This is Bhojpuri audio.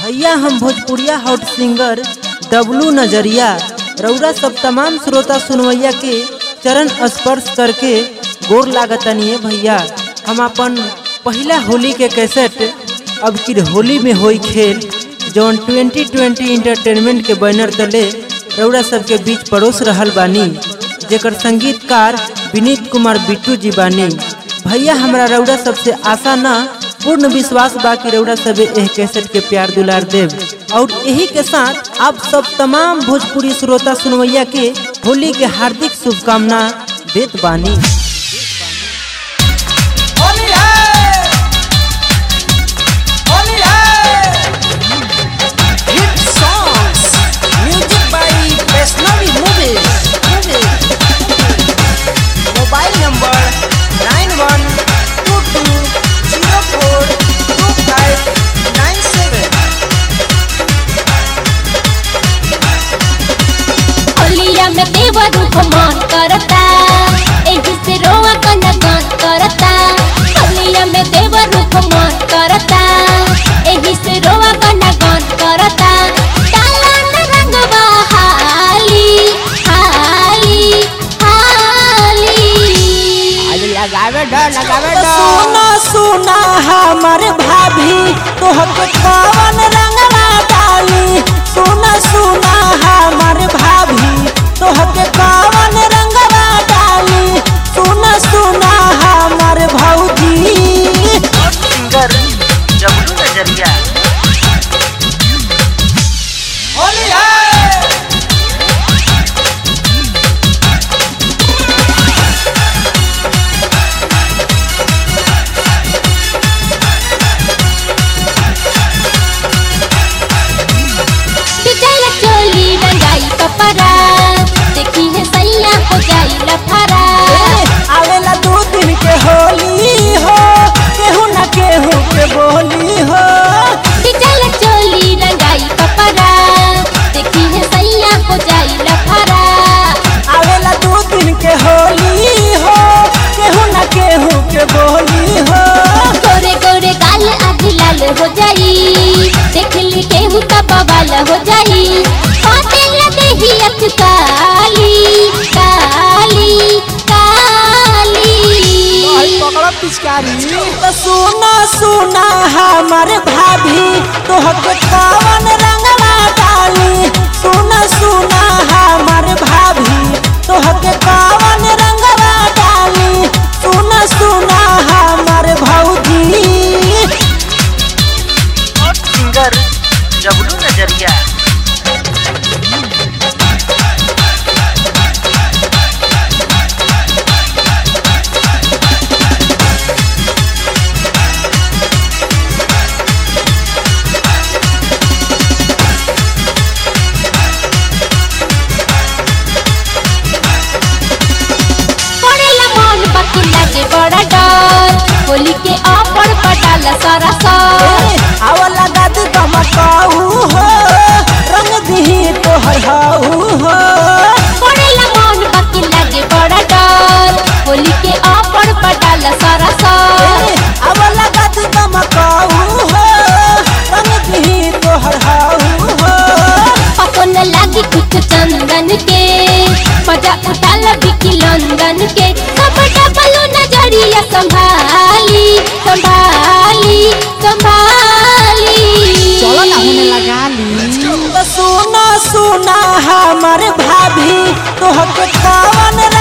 भैया हम भोजपुरिया हॉट सिंगर डब्लू नजरिया रउरा सब तमाम श्रोता सुनवैया के चरण स्पर्श करके गोर लागतनिए भैया हम अपन पहला होली के कैसेट अब की होली में होई खेल जौन 2020 इंटरटेनमेंट के बैनर तले रउरा सबके बीच परोस रहल बानी जेकर संगीतकार विनीत कुमार बिट्टू जी बानी भैया हमरा रउरा सबसे आशा ना पूर्ण विश्वास बा कि रउरा सब एह कैसेट के प्यार दुलार देव और यही के साथ आप सब तमाम भोजपुरी श्रोता सुनवैया के होली के हार्दिक शुभकामना देत बानी होली है होली है hit songs music by Vaishnavi movies mobile number nine one two two zero four two five nine seven होलिया में देवर मन करता एही से रोआ कना गान करता होलिया में देवर मन करता एही से रोआ कना गान करता काला न रंगवा हाली हाली हाली लगावे डर लगावे सुना सुना हमर भाभी तोहके कवन रंगवा डाली सुना सुना हमर भाभी तोहके कवन रंगवा डाली सुना सुना हमर भौजी सिंगर जबलू नजरिया होली है बिचारा चोली रंगाई कपड़ा देखी है सैया हो जाई लफरा आवेला दू दिन के होली हो केहू न केहू के बोली हो बिचारा चोली रंगाई कपड़ा देखी है सैया हो जाई लफरा आवेला दू दिन के होली हो केहू न केहू के बोली हो गोरे गोरे गाल आज लाल हो जाई देख ली केहू का बवाल हो जाई काटे लगे ही अख काली काली काली पकड़ो पिचकारी तो सुना सुना हमर भाभी तोहके कवन रंगवा डाली सुना सुना हमर भाभी तोहके कवन रंगवा डाली सुना सुना हमर भौजी और सिंगर जबलू नजरिया पड़ेला मन बाकी लागे बड़ा डर होली के ऑफर पटाला सारा सर आवला गद गमकाऊ हो रंग दिही तोहर हाऊ हो पड़ेला मन बाकी लागे बड़ा डर होली के ऑफर पटाला सारा सर आवला गद गमकाऊ हो रंग दिही तोहर हाऊ हो अपन लागी कुछ चंदन के मजा उठाला बिकी लंदन के सब डबल नजरिया संभाली संभाली संभाली चलो ना होने लगा ली तो सुना सुना हमर भाभी तोहके कवन